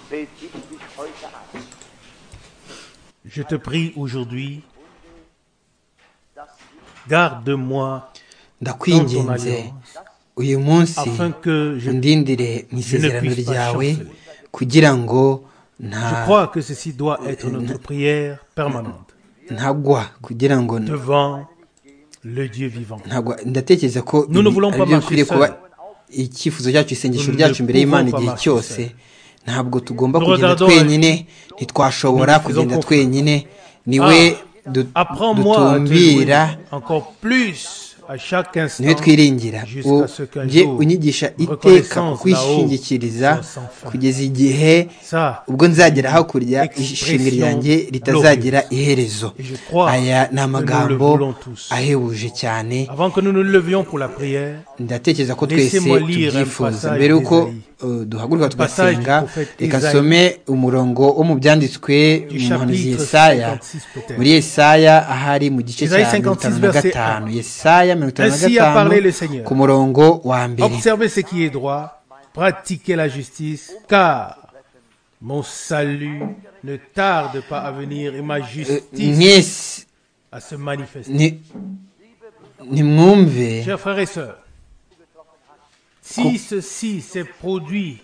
fällt ich dich heute an. Je te prie aujourd'hui, garde-moi dans ton ndakwinginze alliance, uyu munsi afin que je... undindire mu isezerano ryawe kugira ngo nta Je crois que ceci doit être notre prière permanente ntagwa kugira ngo devant le Dieu vivant. ntagwa ndatekereza ko Nous ne voulons pas ari byo marcher bikwiriye kuba seul. icyifuzo cyacu isengesho Nous ne ryacu imbere y'imana pouvons pas igihe marcher cyose ntabwo tugomba Nous kugenda regardons- twenyine ntitwashobora Nous faisons kugenda confiance. twenyine niwe Ah, du- Apprends-moi à te dutumbira louer encore plus à chaque instant. niwe twiringira jusqu'à U- ce qu'un njye jour, unyigisha iteka reconnaissance ukwishingikiriza là-haut soit sans fin. kugeza igihe Ça, ubwo nzagera hakurya Expression ishimwe ryanjye ritazagira iherezo Et je crois aya ni que amagambo nous le voulons tous. ahebuje cyane avant que nous nous levions pour la prière, ndatekereza ko twese Laissez-moi lire un tubyifuza passage mbere yuko d'Ésaïe. uh, duhaguruka Passage du tugasenga prophète reka Ésaïe. some umurongo wo mu byanditswe Du mu muhanuzi chapitre yesaya 56 peut-être. muri yesaya ahari mu gice cya Ésaïe 56 mirongo itanu na verset gatanu 1. yesaya mirongo itanu na Ainsi a parlé le gatanu Seigneur. ku murongo wa mbere observez ce qui est droit, pratiquez la justice, car mon salut ne tarde pas à venir et ma justice mwese à se manifester. ni- nimwumve Chers frères et sœurs, si ceci s'est produit,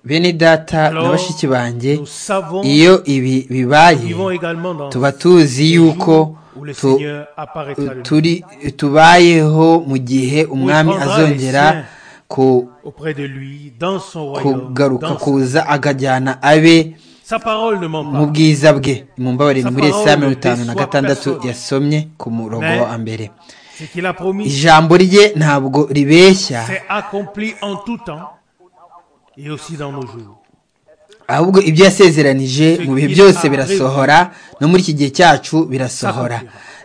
bene data na alors bashiki banjye nous savons iyo ibi Nous bibaye vivons également dans tuba tuzi le yuko jour où le tu- Seigneur apparaîtra le turi tubayeho mu gihe umwami prendra les azongera siens. ku- auprès de lui, dans son royaume. kugaruka dans sa- kuza akajyana abe Sa parole ne mu ment pas. bwiza bwe mumbabarire Sa muri parole esaya mirongo itanu na déçoit gatandatu personne. yasomye ku murongo Mais- wa mbere Ce qu'il a promis, ijambo rye ntabwo ribeshya c'est accompli en tout temps et aussi dans nos jours. ahubwo ibyo yasezeranije mu bihe byose birasohora no muri iki gihe cyacu birasohora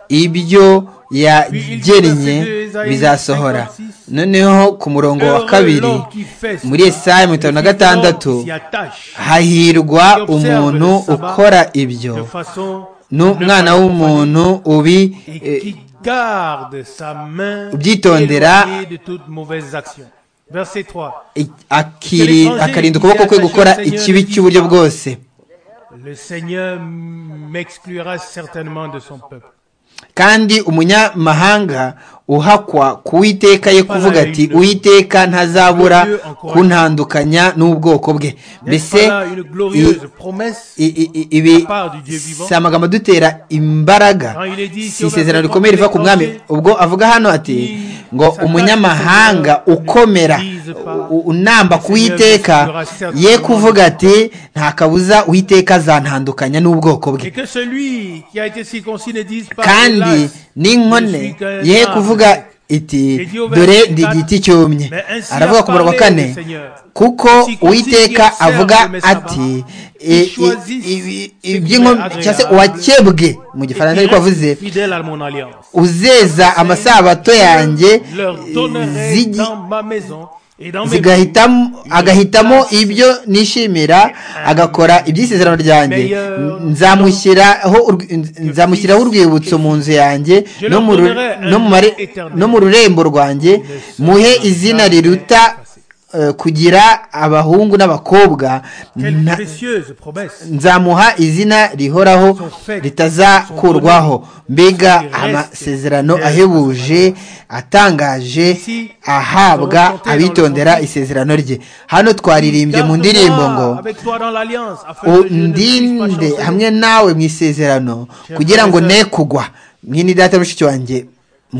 ibyo yagennye bizasohora noneheho ku murongo wa kabiri l'homme qui fait cela muri Yesaya mirongo itanu na et qui gatandatu s'y attache, hahirwa qui observe umuntu le sabbat ukora ibyo de façon n'umwana w'umuntu ubi et eh, qui garde sa main ubyitondera. éloignée de toute mauvaise action. Verset 3. i- akiri- akarinda ukuboko kwe gukora ikibi cy'uburyo bwose Le Seigneur m'exclura certainement de son peuple. kandi umunyamahanga uhakwa ku uwiteka ye kuvuga ati uwiteka ntazabura kuntandukanya n'ubwoko bwe N'est-ce pas mbese là une glorieuse promesse i- i- i- ibi si amagambo adutera imbaraga si isezerano rikomeye riva ku mwami ubwo avuga hano ati ngo umunyamahanga ukomera u- unamba ku uwiteka ye kuvuga ati nta kabuza uwiteka azantandukanya n'ubwoko bwe et que celui qui a été circoncis ne dise pas kandi hélas, je suis n'inkone qu'un ye arbre. kuvuga iti dore ndi igiti cyumye aravuga ku murongo wa kane kuko uwiteka avuga ati "I- i- i- iby'inkomyi cyangwa se uwakebwe mu gifaransa ariko avuze fidèle à mon alliance. uzeza amasabato yanjye Leur donnerai zigi- dans ma maison et dans mes rues zigahitamo agahitamo ibyo nishimira agakora iby'isezerano ryanjye nzamushyiraho urw- nzamushyiraho urwibutso mu nzu yanjye no mu ru- no mu mare- no mu rurembo rwanjye muhe izina riruta eh, kugira abahungu n'abakobwa Quelle nta- précieuse promesse. nzamuha izina rihoraho ritazakurwaho mbega amasezerano ahebuje atangaje ahabwa abitondera isezerano rye hano twaririmbye mu ndirimbo ngo Garde-moi avec toi dans l'alliance, afin que je ne puisse pas undinde chanceler. hamwe nawe mu isezerano kugira ngo ne kugwa mwene data mushiki wanjye Je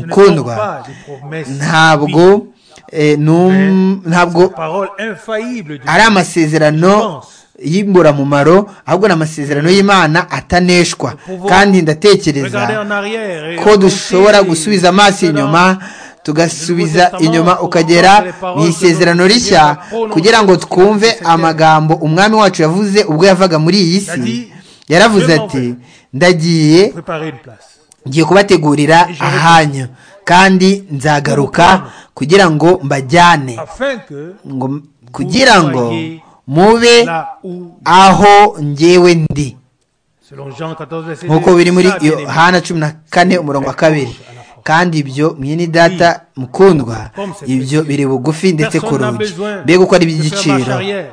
ne compte mukundwa pas des promesses ntabwo vides. eh, num- ntabwo parole infaillible de ari amasezerano y'imburamumaro ahubwo ni amasezerano y'imana ataneshwa kandi Regardez ndatekereza en arrière et ko dushobora remontez gusubiza amaso jusque dans- inyuma tugasubiza inyuma ukagera mu isezerano rishya kugira ngo twumve amagambo umwami wacu yavuze ubwo yavaga muri iyi si yaravuze ati ndagiye préparer une place. ngiye kubategurira ahanyu kandi nzagaruka kugira ngo mbajyane Afin que ngo kugira ngo mube là où, aho njyewe ndi selon Jean 14, verset nk'uko 2, biri muri ça, bien-aimé, yohana cumi na kane umurongo wa kabiri kandi ibyo mwene data mukundwa ibyo biri bugufi ndetse ku personne n'a rugi besoin mbega uko ari de faire marche iby'igiciro arrière.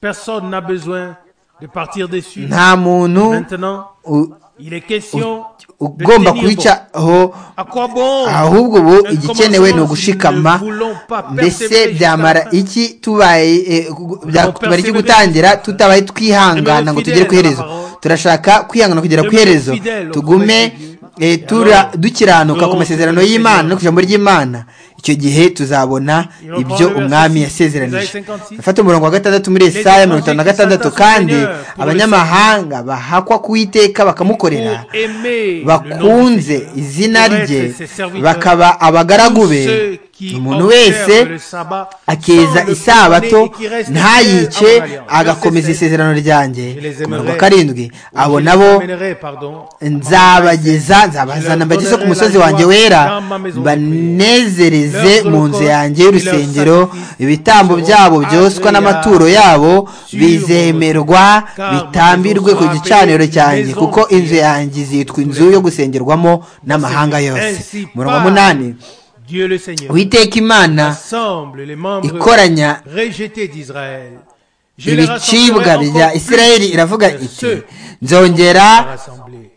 Personne n'a besoin de partir dessus. nta muntu Maintenant, u- il est question de ugomba tenir bon. kubicaho À quoi bon ahubwo ubu Un igikenewe ni commencement, ugushikama nous ne voulons pas mbese persévérer byamara jusqu'à la fin. iki tubaye eh, gu- byakumara iki gutangira tutabaye twihangana ngo tugere ku iherezo turashaka kwihangana kugera ku iherezo tugume eh, tura dukiranuka ku masezerano y'imana no ku ijambo ry'imana icyo gihe tuzabona ibyo umwami yasezeranije fata umurongo wa gatandatu muri esaya mirongo itanu na gatandatu kandi abanyamahanga bahakwa ku iteka bakamukorera Pour aimer bakunze le nom du Seigneur, izina pour être rye ses serviteurs, bakaba abagaragu tous be ceux qui umuntu observent wese le sabbat akeza sans le isabato profaner et qui restent ntayice fidèles à mon alliance. agakomeza Je sais isezerano ryanjye Je les ku murongo wa aimerai. karindwi abo nabo Je pardon, nzabageza nzabazana mbageze ku musozi wanjye wera banezereze mu nzu yanjye y'urusengero ibitambo byabo byoswa n'amaturo yabo bizemerwa bitambirwe ku gicaniro cyanjye kuko inzu yanjye izitwa inzu yo gusengerwamo n'amahanga yose murongo munani Dieu le Seigneur. witeka imana rassemble les membres ikoranya rejetés d'Israël. Je les ibicibwa rassemblerai bya encore isirayeli plus iravuga que iti ceux nzongera qui sont rassemblés.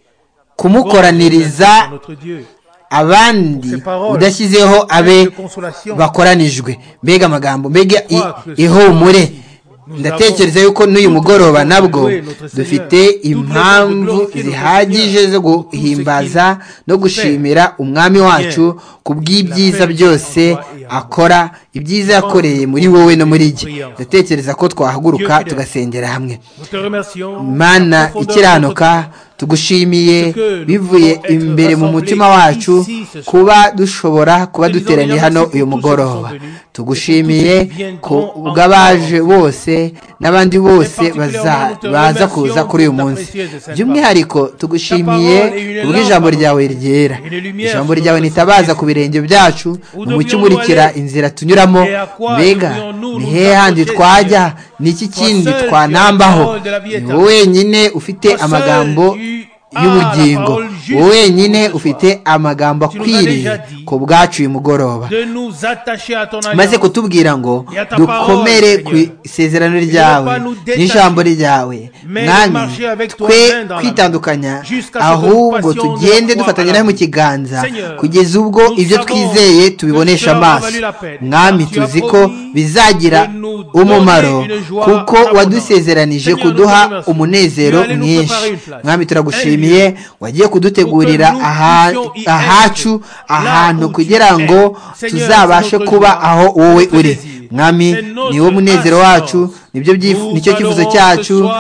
kumukoraniriza Bon, notre Dieu, abandi udashyizeho abe de consolation, bakoranijwe mbega amagambo mbega i- ihumure ndatekereza yuko n'uyu mugoroba nabwo dufite impamvu zihagije zo guhimbaza no gushimira umwami wacu ku bw'ibyiza byose akora ibyiza yakoreye muri wowe no muri jye ndatekereza ko twahaguruka tugasengera hamwe nous te remercions. mana Profondeur de notre ikiranuka tugushimiye bivuye imbere mu mutima wacu kuba dushobora kuba duteraniye hano uyu mugoroba tugushimiye ku bw'abaje bose n'abandi bose baza- baza kuza kuri uyu munsi by'umwihariko tugushimiye ubw'ijambo ryawe ryera ijambo ryawe nitabaza ku birenge byacu umucyo umurikira inzira tunyuramo mbega ni hehe handi twajya ni iki kindi twanambaho ni wowe wenyine ufite amagambo y'ubugingo wowe wenyine ufite amagambo akwiriye ku bwacu uyu mugoroba de nous attacher à ton alliance. maze kutubwira ngo dukomere ku isezerano ryawe n'ijambo ryawe mwami twe kwitandukanya ahubwo tugende dufatanya nawe mu kiganza kugeza ubwo ibyo twizeye tubibonesha amaso mwami tuzi ko bizagira umumaro kuko wadusezeranije kuduha umunezero mwinshi mwami turagushimiye wagiye kudutegurira aha- ahacu ahantu kugira ngo tuzabashe kuba aho wowe uri mwami niwo munezero wacu nibyo byif- nicyo cyifuzo cyacu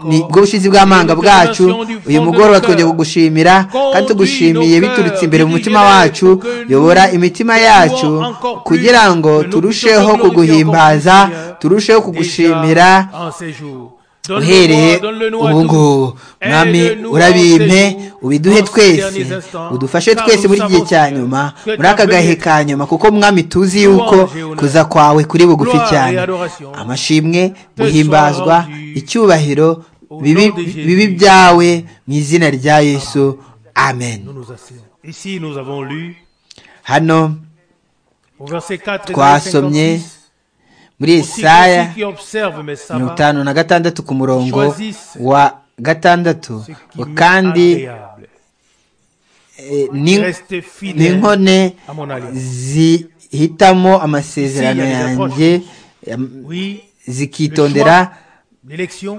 nibwo bushizi bw'amanga bwacu uyu mugoroba twongeye kugushimira kandi tugushimiye biturutse imbere mu mutima wacu yobora imitima yacu kugira ngo turusheho kuguhimbaza turusheho kugushimira en ces jours. uhereye ubu ngubu mwami urabimpe ubiduhe twese udufashe twese muri iki gihe cya nyuma muri aka gahe ka nyuma kuko mwami tuzi yuko kuza kwawe kuri bugufi cyane amashimwe guhimbazwa icyubahiro bibi bibi byawe mu izina rya yesu amen Nous nous asseyons. Ici, nous avons lu hano au verset 4 et twasomye muri Aussi que Yesaya ceux qui observent mes mirongo sabbats, itanu na gatandatu ku murongo wa gatandatu ce qui m'est kandi agréable. eh, ni- Restez ni fidèles nkone à mon alliance. zihitamo amasezerano S'il y a des yanjye em, Oui, zikitondera l'élection,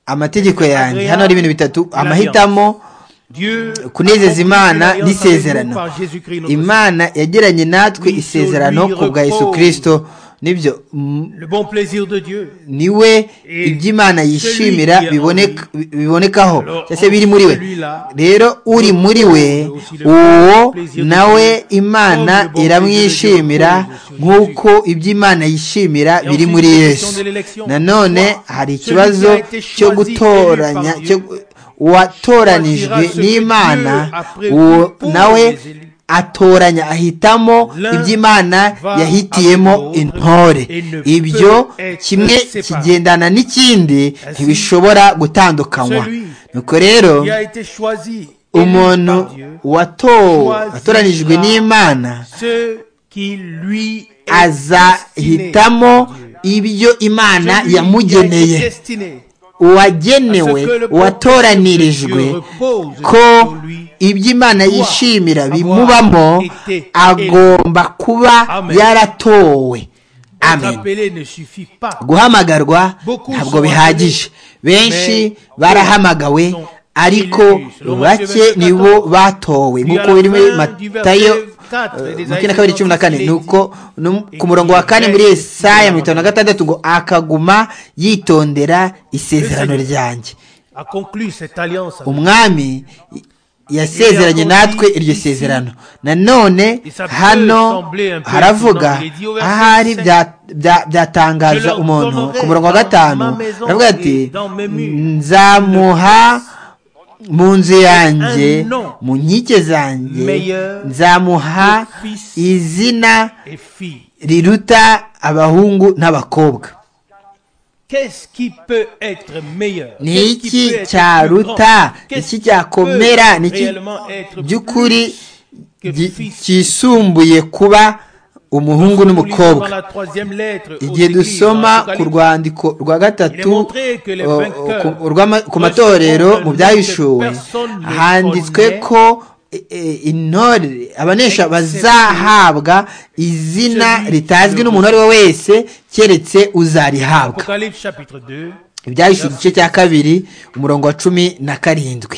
amategeko yanjye hano hari ibintu bitatu amahitamo Dieu kunezeza accomplit imana l'alliance avec nous n'isezerano par Jésus-Christ notre imana yagiranye natwe isezerano ku bwa yesu kirisito nibyo m- Seigneur. Le bon plaisir de Dieu. niwe iby'imana yishimira biboneka- bibonekaho cyangwa se biri muri we rero uri muri we uwo nawe imana iramwishimira nk'uko iby'imana yishimira biri muri yesu nanone hari ikibazo cyo gutoranya cyo uwatoranijwe n'imana uwo nawe atoranya ahitamo iby'imana yahitiyemo intore ibyo kimwe kigendana n'ikindi ntibishobora gutandukanywa nuko rero Qui a été choisi umuntu élu par Dieu, watowe atoranijwe n'imana ceux qui lui azahitamo ibyo imana yamugeneye uwagenewe uwatoranirijwe ko ibyo imana yishimira bimubamo agomba kuba yaratowe amen guhamagarwa ntabwo bihagije benshi barahamagawe ariko bake nibo batowe nk'uko biri muri matayo makumyabiri na kabiri cumi na kane ni uko ku murongo wa kane muri esaya mirongo itanu na gatandatu ngo akaguma yitondera isezerano ryanjye umwami yasezeranye natwe iryo sezerano nanone hano haravuga ahari byatangaza umuntu ku murongo wa gatanu haravuga ati nzamuha mu nzu yanjye mu nkike zanjye nzamuha izina riruta abahungu n'abakobwa ni iki cyaruta iki cyakomera ni iki by'ukuri cyisumbuye kuba umuhungu n'umukobwa igihe dusoma ku rwandiko rwa gatatu ku matorero mu byahishuwe handitswe ko intore abanesha bazahabwa izina ritazwi n'umuntu uwo ari we wese keretse uzarihabwa ibyahishuwe igice cya kabiri umurongo wa cumi na karindwi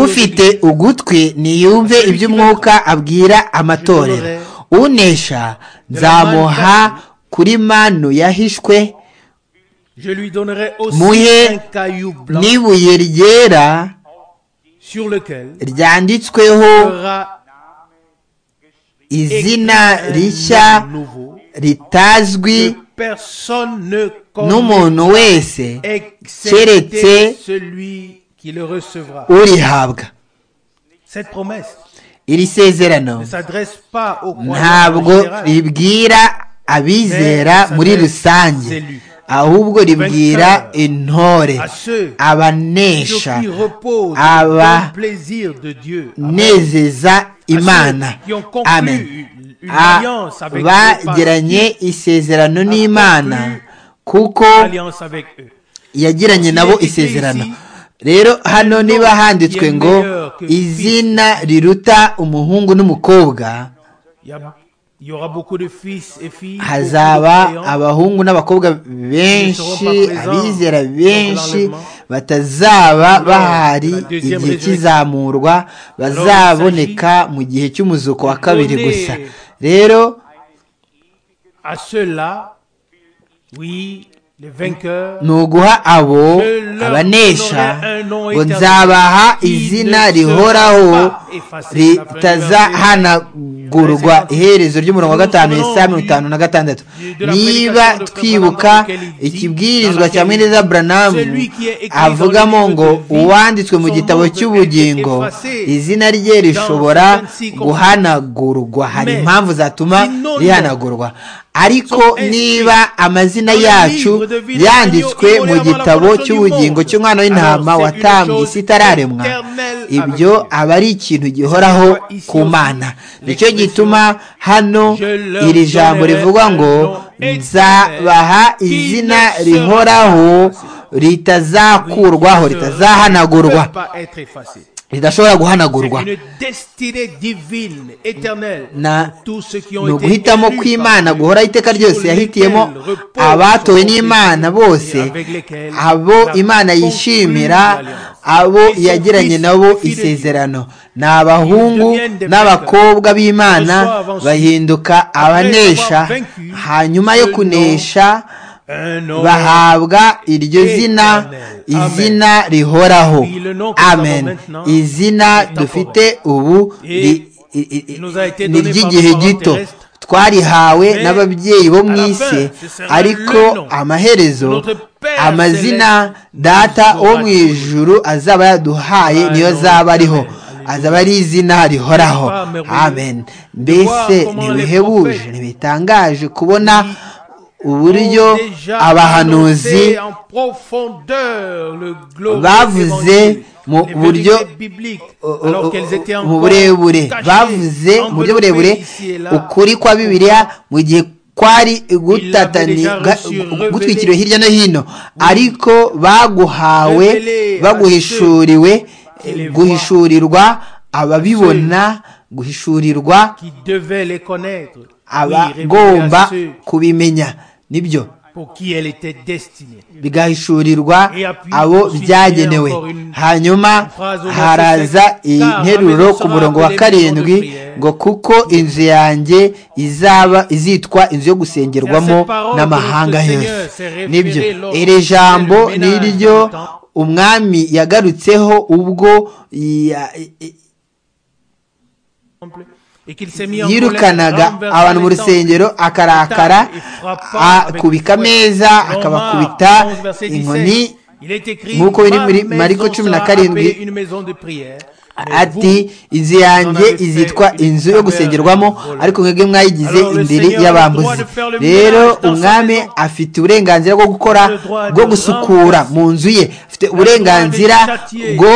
ufite ugutwi niyumve iby'umwuka abwira amatorero unesha nzamuha kuri manu yahishwe muhe n'ibuye ryera ryanditsweho izina rishya ritazwi n'umuntu wese keretse urihabwa iri sezerano ntabwo ribwira abizera muri rusange ahubwo ribwira intore abanesha abanezeza imana amen bagiranye isezerano n'imana kuko yagiranye nabo isezerano rero hano niba handitswe ngo izina riruta umuhungu n'umukobwa hazaba abahungu n'abakobwa benshi abizera benshi batazaba bahari igihe cy'izamurwa bazaboneka mu gihe cy'umuzuko wa kabiri gusa rero ni uguha abo abanesha ngo nzabaha izina rihoraho ritazahanagura gurwa iherezo ry'umurongo wa gatanu isa mirongo itanu na gatandatu niba twibuka ikibwirizwa cya mwiza buranamu avugamo ngo uwanditswe mu gitabo cy'ubugingo izina rye rishobora guhanagurwa hari impamvu zatuma rihanagurwa ariko niba amazina yacu yanditswe mu gitabo cy'ubugingo cy'umwana w'intama watambye isi itararemwa ibyo aba ari ikintu gihoraho ku mana nicyo gituma hano iri jambo rivuga ngo nzabaha izina rihoraho ritazakurwaho ritazahanagurwa ridashobora guhanagurwa ni uguhitamo kw'imana guhora iteka ryose yahitiyemo abatowe n'imana bose abo imana yishimira abo yagiranye nabo isezerano ni abahungu n'abakobwa b'imana bahinduka abanesha hanyuma yo kunesha bahabwa iryo zina izina rihoraho amen izina dufite ubu ni iry'igihe gito twarihawe n'ababyeyi bo mu isi ariko amaherezo amazina data wo mu ijuru azaba yaduhaye niyo azaba ariho azaba ari izina rihoraho amen mbese ntibihebuje ntibitangaje kubona uburyo abahanuzi bavuze mu buryo mu burebure bavuze mu buryo burebure ukuri kwa bibiliya mu gihe kwari gutwikiriwe hirya no hino ariko baguhawe baguhishuriwe guhishurirwa ababibona guhishurirwa abagomba kubimenya nibyo bigahishurirwa abo byagenewe hanyuma haraza iyi nteruro ku murongo wa karindwi ngo kuko inzu yanjye izaba izitwa inzu yo gusengerwamo n'amahanga yose nibyo iri jambo niryo umwami yagarutseho ubwo yirukanaga abantu mu rusengero akarakara akubika ameza akabakubita inkoni nk'uko biri muri mariko cumi na karindwi ati inzu yanjye izitwa inzu yo gusengerwamo ariko mwebwe mwayigize indiri y'abambuzi rero umwami afite uburenganzira bwo gukora bwo gusukura mu nzu ye afite uburenganzira bwo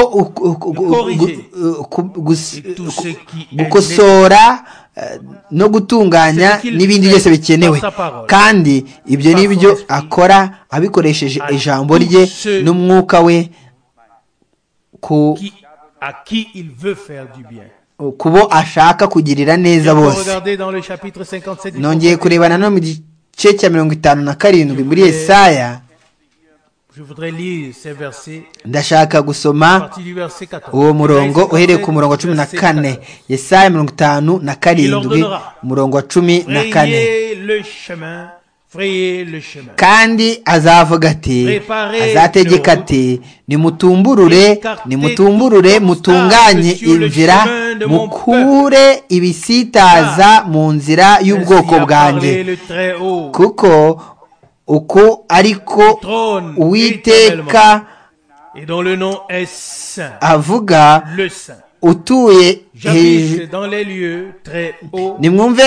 gukosora no gutunganya n'ibindi byose bikenewe kandi ibyo ni byo akora abikoresheje ijambo rye n'umwuka we ku kubo ashaka kugirira neza bose nongeye kureba nanone mu gice cya mirongo itanu na karindwi muri esaya ndashaka gusoma uwo murongo uhereye ku murongo wa cumi na kane esaya mirongo itanu na karindwi umurongo wa cumi na kane kandi azavuga ati azategeka ati nimutumburure nimutumburure mutunganye inzira mukure ibisitaza mu nzira y'ubwoko bwanjye kuko uku ariko uwiteka avuga utuye nimwumve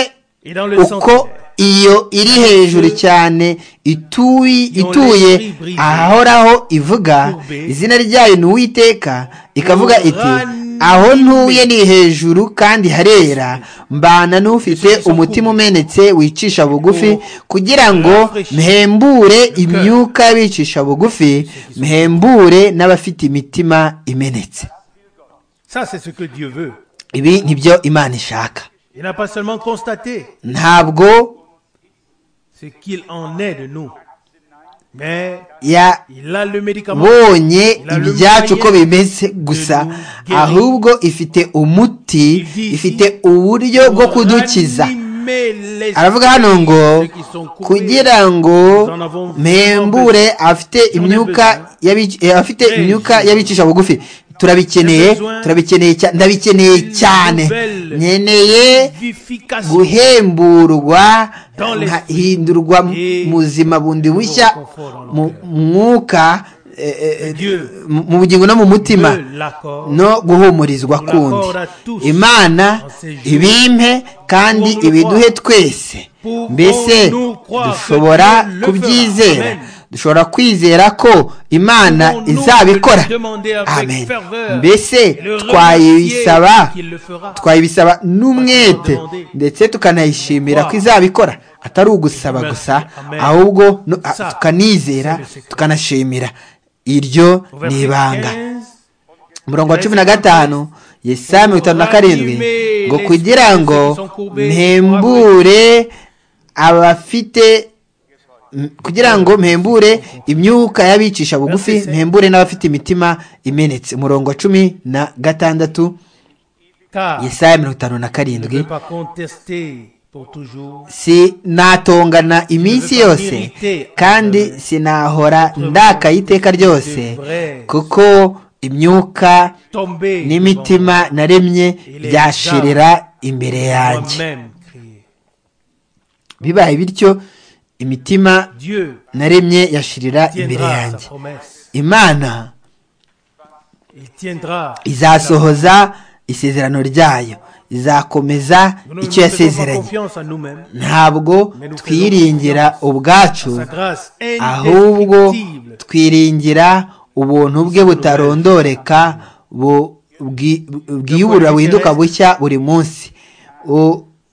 uko iyo iri hejuru cyane ituye ahahoraho ivuga izina ryayo ni uwiteka ikavuga iti aho ntuye ni hejuru kandi harera mbana n'ufite umutima umenetse wicisha bugufi kugira ngo mpembure imyuka y'abicisha bugufi mpembure n'abafite imitima imenetse ibi nibyo imana ishaka ntabwo yabonye ibyacu uko bimeze gusa ahubwo ifite umuti ifite uburyo bwo kudukiza aravuga hano ngo kugira ngo mpembure afite imyuka y'abicisha bugufi turabikeneye turabikeneye cyane ndabikeneye cyane nkeneye guhemburwa nkahindurwa muzima bundi bushya mu mwuka mu bugingo no mu mutima no guhumurizwa kundi imana ibimpe kandi ibiduhe twese mbese dushobora kubyizera dushobora kwizera ko imana izabikora amen mbese twayibisaba twayibisaba n'umwete ndetse tukanayishimira ko izabikora atari ugusaba gusa ahubwo tukanizera tukanashimira iryo ni ibanga umurongo wa cumi na gatanu yesaya mirongo itanu na karindwi ngo kugira ngo mpembure abafite kugira ngo mpembure imyuka y'abicisha bugufi mpembure n'abafite imitima imenetse umurongo wa cumi na gatandatu yesaya mirongo itanu na karindwi sinatongana iminsi yose kandi sinahora ndakaye iteka ryose kuko imyuka n'imitima naremye byashirira imbere yanjye bibaye bityo imitima naremye yashirira imbere yanjye imana izasohoza isezerano ryayo izakomeza icyo yasezeranye ntabwo twiringira ubwacu ahubwo twiringira ubuntu bwe butarondoreka bwiyubura buhinduka bushya buri munsi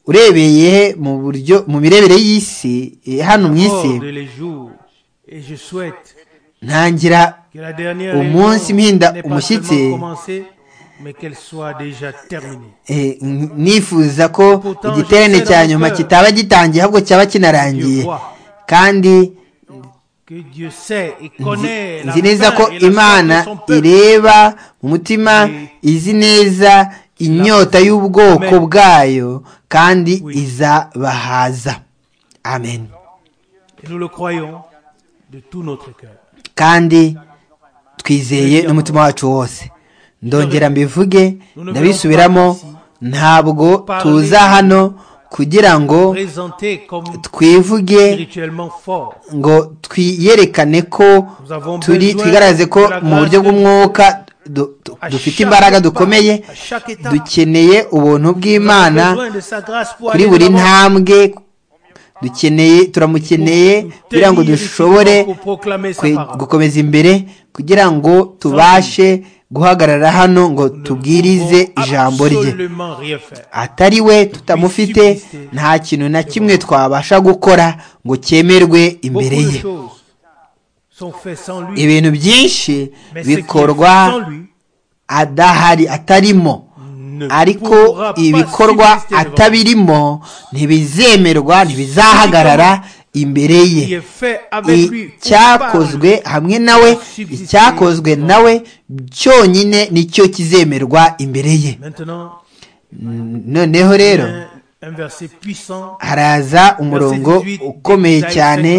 urebeye mu buryo mu mirebere y'isi hano mu isi ntangira umunsi mpinda umushyitsi nifuza ko igiterane cya nyuma kitaba gitangiye ahubwo cyaba kinarangiye kandi nzi neza ko imana ireba mu mutima izi neza inyota y'ubwoko bwayo kandi izabahaza amen kandi twizeye n'umutima wacu wose ndongera mbivuge ndabisubiramo ntabwo tuza hano kugira ngo twivuge ngo twiyerekane ko turi twigaragaze ko mu buryo bw'umwuka dufite imbaraga dukomeye dukeneye ubuntu bw'imana kuri buri ntambwe dukeneye turamukeneye kugira ngo dushobore gukomeza imbere kugira ngo tubashe guhagarara hano ngo tubwirize ijambo rye atari we tutamufite nta kintu na kimwe twabasha gukora ngo cyemerwe imbere ye ibintu byinshi bikorwa adahari atarimo ariko ibikorwa atabirimo ntibizemerwa ntibizahagarara imbere ye icyakozwe hamwe nawe icyakozwe nawe cyonyine nicyo kizemerwa imbere ye noneho rero haraza umurongo ukomeye cyane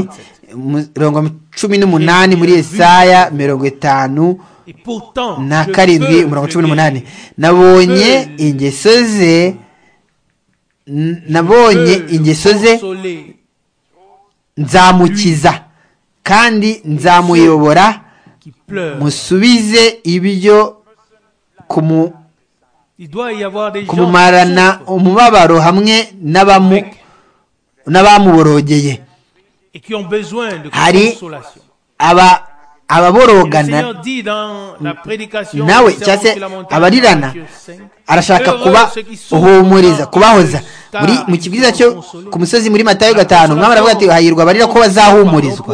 mirongo cumi n'umunani muri esaya mirongo itanu na karindwi umurongo cumi n'umunani nabonye ingeso ze nabonye ingeso ze nzamukiza kandi nzamuyobora musubize ibyo kumumarana umubabaro hamwe n'abamuborogeye hari ababorogana nawe cyangwa se abarirana arashaka kuba uhumuriza kubahoza mu kibwiza cyo ku musozi muri matayo gatanu umwami aravuga ati hahirwa abarira ko bazahumurizwa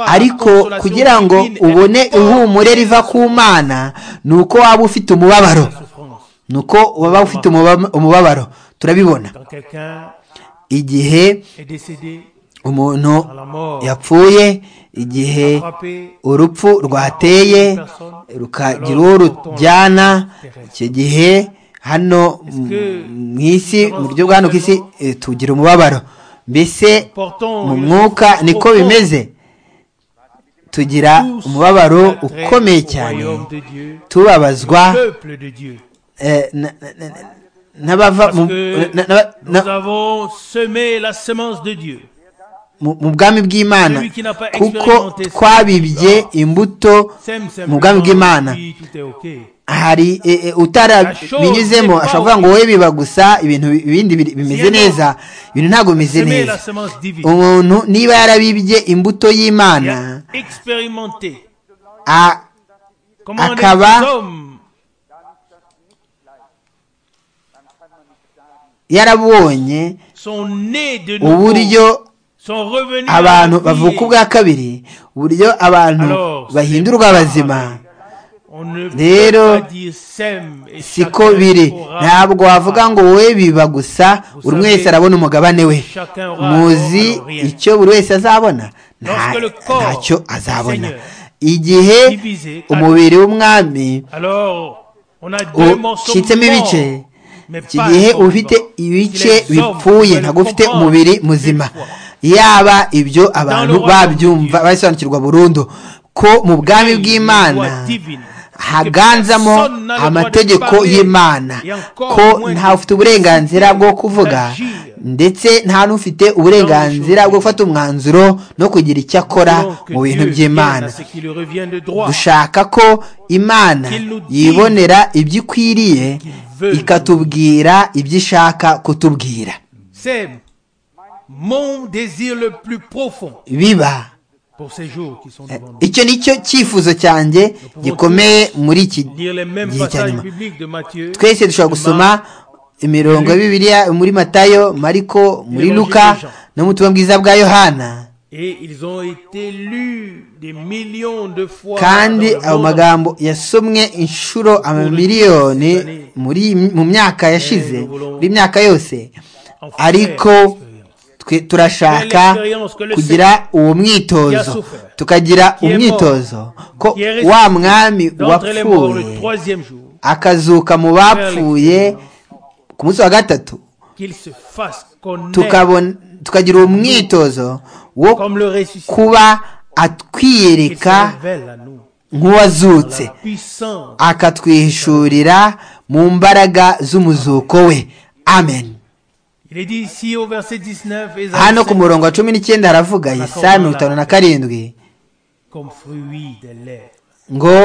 ariko kugira ngo ubone ihumure riva ku mana ni uko waba ufite umubabaro ni uko waba ufite umubabaro turabibona igihe umuntu yapfuye igihe urupfu rwateye rukagira uwo rujyana icyo gihe hano mu isi mu buryo bwa hano ku isi tugira umubabaro mbese mu mwuka niko bimeze tugira umubabaro ukomeye cyane tubabazwa mu bwami bw'imana kuko twabibye imbuto mu bwami bw'imana hari utarabinyuzemo ashobora kuvuga ngo wowe biba gusa ibintu ibindi bimeze neza ibintu ntabwo bimeze neza umuntu niba yarabibye imbuto y'imana akaba yarabonye uburyo abantu bavuka ubwa kabiri uburyo abantu bahindurwa abazima rero siko biri ntabwo wavuga ngo wowe biba gusa buri wese arabona umugabane we muzi icyo buri wese azabona ntacyo azabona igihe umubiri w'umwami ucitsemo ibice iki gihe ufite ibice bipfuye ntabwo ufite umubiri muzima yaba ibyo abantu babyumva babisobanukirwa burundu ko mu bwami bw'imana haganzamo amategeko y'imana ko ntawe ufite uburenganzira bwo kuvuga ndetse nta n'ufite uburenganzira bwo gufata umwanzuro no kugira icyo akora mu bintu by'imana dushaka ko imana yibonera ibyo ikwiriye ikatubwira ibyo ishaka kutubwira biba icyo ni cyo cyifuzo cyanjye gikomeye muri iki gihe cya nyuma twese dushobora gusoma imirongo ya bibiliya muri matayo mariko muri luka no mu butumwa bwiza bwa yohana kandi ayo magambo yasomwe inshuro amamiliyoni mu myaka yashize muri myaka yose ariko turashaka kugira uwo mwitozo tukagira umwitozo ko wa mwami wapfuye akazuka mu bapfuye ku munsi wa gatatu tukagira uwo mwitozo wo kuba atwiyereka nk'uwazutse akatwihishurira mu mbaraga z'umuzuko we amen hano ku murongo wa cumi n'icyenda haravuga yesaya mirongo itanu na karindwi ngo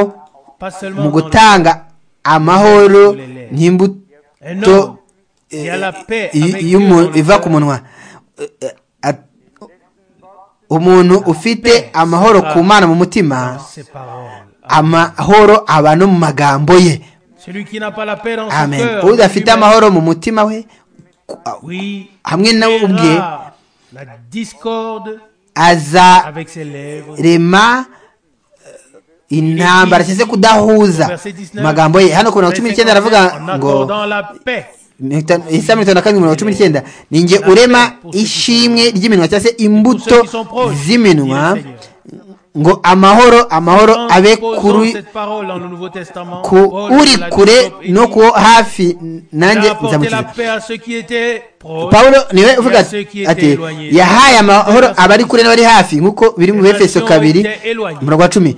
mu gutanga amahoro nk'imbuto iva ku munwa umuntu ufite amahoro ku mwana mu mutima amahoro aba no mu magambo ye amen udafite amahoro mu mutima we hamwe nawe ubwe azarema intambara cyangwa se kudahuza amagambo ye hano ku mirongo cumi n'icyenda aravuga ngo isa mirongo itanu na karindwi mirongo cumi n'icyenda ni nge urema ishimwe ry'iminwa cyangwa se imbuto z'iminwa ngo amahoro amahoro abe ku uri kure no ku hafi nanjye nzamukiza pawulo niwe uvuga ati yahaye amahoro abari kure n'abari hafi nk'uko biri mu befeso kabiri umurongo wa cumi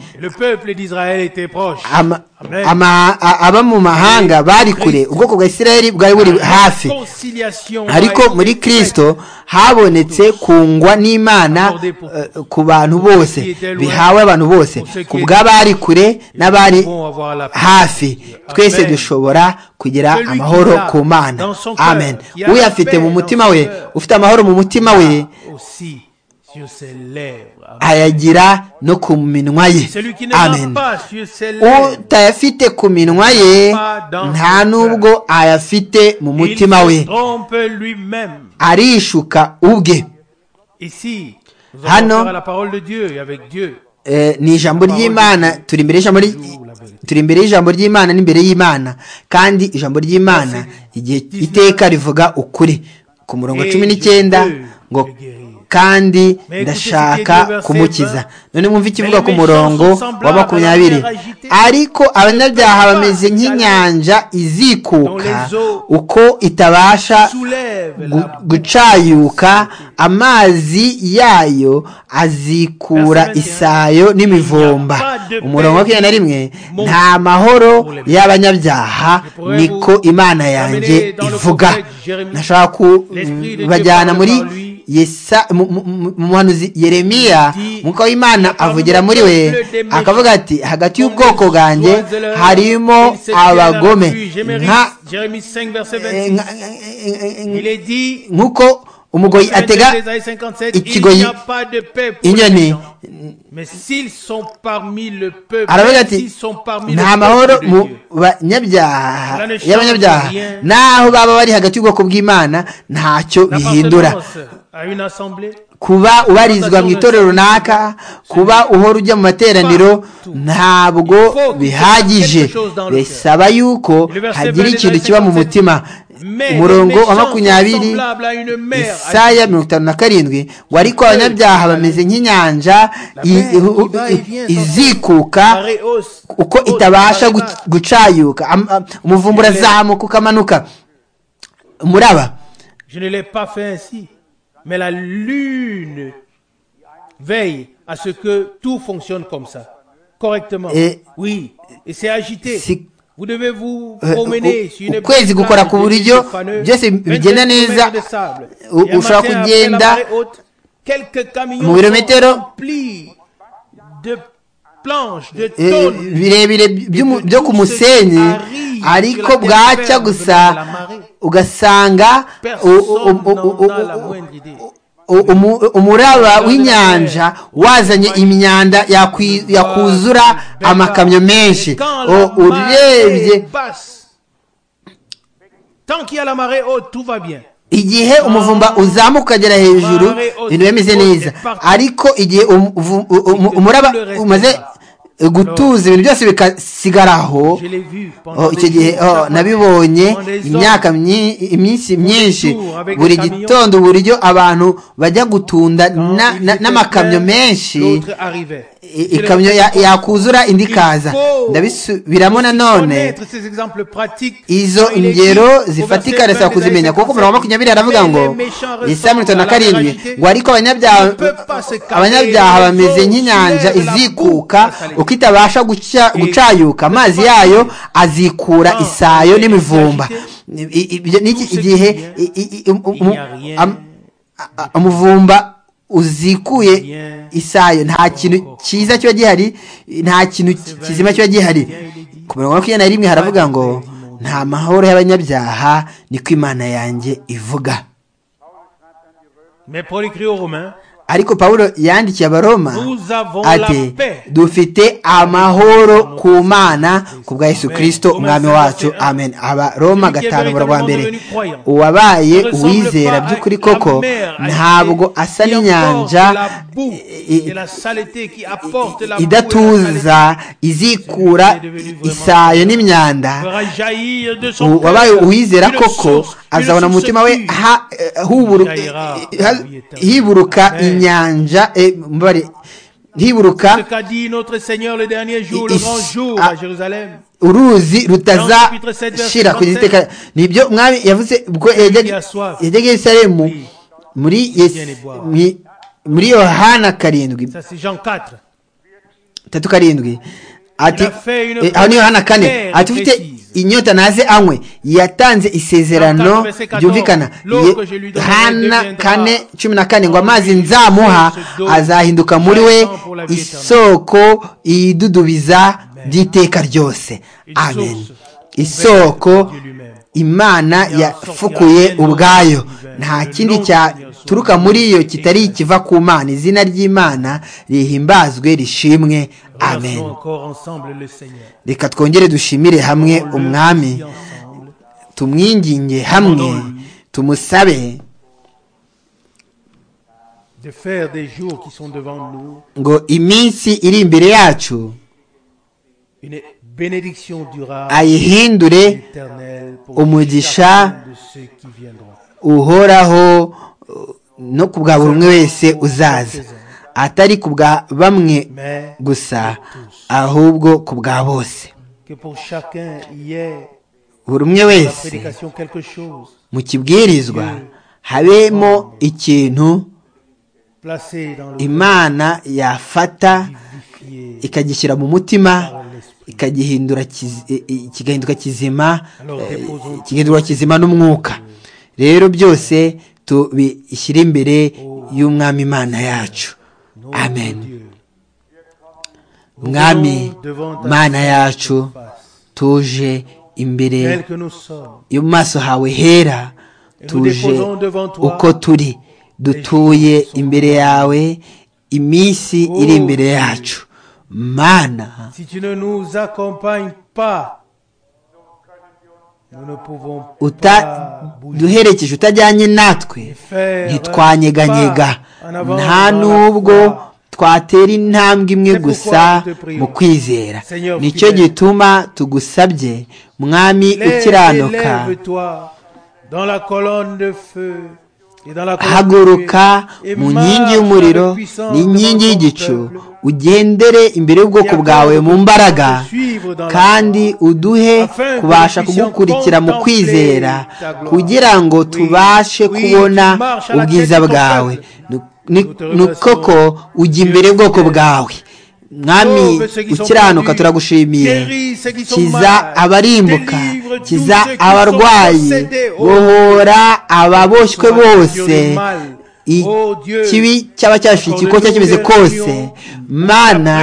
aba mu mahanga bari kure ubwoko bwa isiraheli bwari buri hafi ariko muri kirisito habonetse kungwa n'imana ku bantu bose bihawe abantu bose ku bw'abari kure n'abari hafi twese dushobora kugira amahoro ku mana amen uyafite mu mutima we ufite amahoro mu mutima we ayagira no ku minwa ye amen utayafite ku minwa ye nta n'ubwo ayafite mu mutima we arishuka ubwe hano ni ijambo ry'imana turi imbere y'ijambo ry'imana n'imbere y'imana kandi ijambo ry'imana igihe iteka rivuga ukuri ku murongo cumi n'icyenda ngo kandi ndashaka kumukiza none mwumve ikivuga ku murongo wa makumyabiri ariko abanyabyaha bameze nk'inyanja izikuka uko itabasha gucayuka amazi yayo azikura isayo n'imivumba umurongo wa makumyabiri na rimwe nta mahoro y'abanyabyaha niko imana yanjye ivuga nashaka kubajyana muri yesa muhanuzi yeremiya mwuka w'imana avugira muri we akavuga ati hagati y'ubwoko bwanjye harimo abagome nk'uko umugoyi atega ikigoyi inyoni aravuga ati nta mahoro mu banyabyaha y'abanyabyaha naho baba bari hagati y'ubwoko bw'imana ntacyo bihindura kuba ubarizwa mu itorero runaka kuba uhora ujya mu materaniro ntabwo bihagije bisaba yuko hagira ikintu kiba mu mutima umurongo wa makumyabiri isaya mirongo itanu na karindwi ngo ariko abanyabyaha bameze nk'inyanja izikuka uko itabasha gucayuka umuvumbura azamuka ukamanuka umuraba mais la lune veille à ce que tout fonctionne comme ça, correctement. Et oui, et c'est agité. Vous devez vous promener sur une ukwezi gukora ku buryo byose bigenda neza ushobora kugenda mu birometero birebire byo ku musenyi ariko bwacya gusa ugasanga umuraba w'inyanja wazanye imyanda yakuzura amakamyo menshi urebye igihe umuvumba uzamuka ukagera hejuru ibintu bimeze neza ariko igihe umuraba umaze gutuza ibintu byose bikasigaraho icyo gihe nabibonye imyaka iminsi myinshi buri gitondo uburyo abantu bajya gutunda n'amakamyo menshi ikamyo yakuzura indi ikaza ndabisubiramo nanone izo ngero zifatika ndasaba kuzimenya kuko umurongo wa makumyabiri aravuga ngo isaha mirongo itanu na karindwi ngo ariko abanyabyaha bameze nk'inyanja izikuka uko itabasha gucayuka amazi yayo azikura isayo n'imivumba igihe umuvumba uzikuye isayo nta kintu cyiza kiba gihari nta kintu kizima kiba gihari ku mirongo makumyabiri na rimwe haravuga ngo nta mahoro y'abanyabyaha niko imana yanjye ivuga ariko pawulo yandikiye abaroma ati dufite amahoro ku mana ku bwa yesu kirisito umwami wacu amen abaroma gatanu umurongo wa mbere uwabaye uwizera by'ukuri koko ntabwo asa n'inyanja idatuza izikura isayo n'imyanda uwabaye uwizera koko azabona mu mutima we hiburuka inyanja mbare hiburuka uruzi rutazashira ku giteka nibyo mwami yavuze ubwo yajyaga yerusalemu muri muri yohana karindwi tatu karindwi ati aho ni yohana kane ati ufite inyota naze anywe yatanze isezerano ryumvikana hana kane cumi na kane ngo amazi nzamuha azahinduka muri we isoko idudubiza ry'iteka ryose amen isoko imana yafukuye ubwayo nta kindi cyaturuka muri yo kitari ikiva ku mana izina ry'imana rihimbazwe rishimwe amen reka twongere dushimire hamwe umwami tumwinginge hamwe tumusabe ngo iminsi iri imbere yacu ayihindure umugisha uhoraho no ku bwa buri umwe wese uzaza atari ku bwa bamwe gusa ahubwo ku bwa bose buri umwe wese mu kibwirizwa habemo ikintu imana yafata ikagishyira mu mutima ikagihindura kigahinduka kizima kigahindurwa kizima n'umwuka rero byose tubishyire imbere y'umwami imana yacu amen mwami mana yacu tuje imbere yo mu maso hawe hera tuje uko turi dutuye imbere yawe iminsi iri imbere yacu mana duherekeje utajyanye natwe ntitwanyeganyega nta nubwo twatera intambwe imwe gusa mu kwizera nicyo gituma tugusabye mwami ukiranuka haguruka mu nkingi y'umuriro n'inkingi y'igicu ugendere imbere y'ubwoko bwawe mu mbaraga kandi uduhe kubasha kugukurikira mu kwizera kugira ngo tubashe kubona ubwiza bwawe ni koko ujya imbere y'ubwoko bwawe mwami ukiranuka turagushimiye kiza abarimbuka kiza abarwayi bohora ababoshywe bose ikibi cyaba cyashikiye ikigo cyakimeze kose mana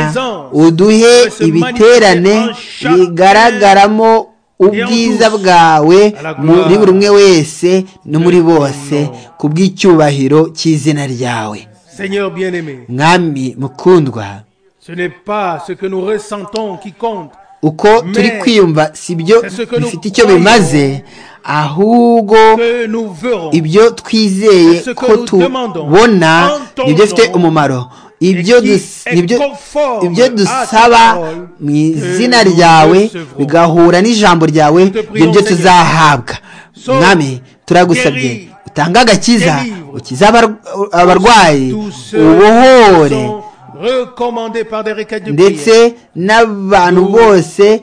uduhe ibiterane bigaragaramo ubwiza bwawe muri buri umwe wese no muri bose ku bw'icyubahiro cy'izina ryawe Seigneur bien-aimé, mwami mukundwa ce n'est pas ce que nous ressentons qui compte. uko turi kwiyumva si byo bifite icyo bimaze ahubwo ibyo twizeye ko tubona nibyo bifite umumaro ibyo dusaba mu izina ryawe bigahura n'ijambo ryawe nibyo tuzahabwa mwami turagusabye utange agakiza ukize abarwayi ubohore ndetse n'abantu bose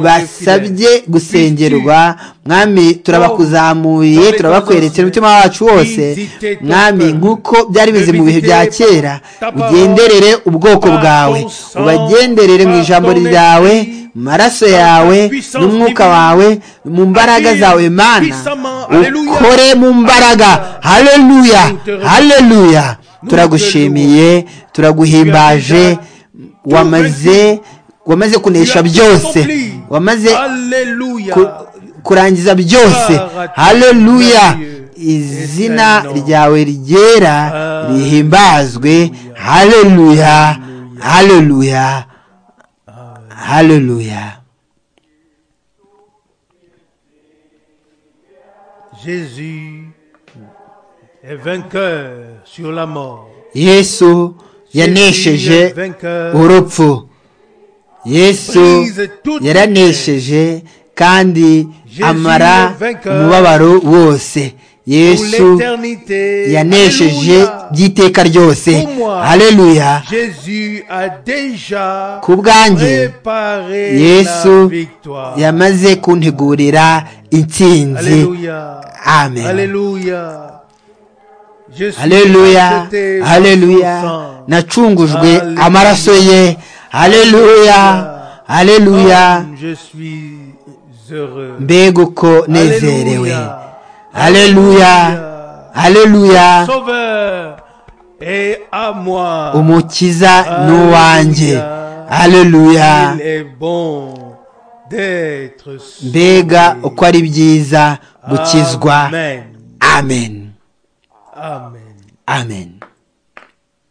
basabye gusengerwa mwami turabakuzamuye turabakwerekera umutima wacu wose mwami nk'uko byari bizi mu bihe bya kera ugenderere ubwoko bwawe ubagenderere mu ijambo ryawe mu maraso yawe n'umwuka wawe mu mbaraga zawe mana ukore mu mbaraga hareruya hareruya turagushimiye turaguhimbaje wamaze wamaze kunesha byose wamaze kurangiza byose hareruya izina ryawe ryera rihimbazwe hareruya hareruya hareruya yesu yanesheje urupfu yesu yaranesheje kandi amara umubabaro wose yesu yanesheje by'iteka ryose hareruya ku bwanjye yesu yamaze kuntegurira intsinzi amen haleluya haleluya nacungujwe amaraso ye haleluya haleluya mbega uko nezerewe haleluya haleluya umukiza ni uwanjye haleluya mbega uko ari byiza gukizwa amen Amen. Amen.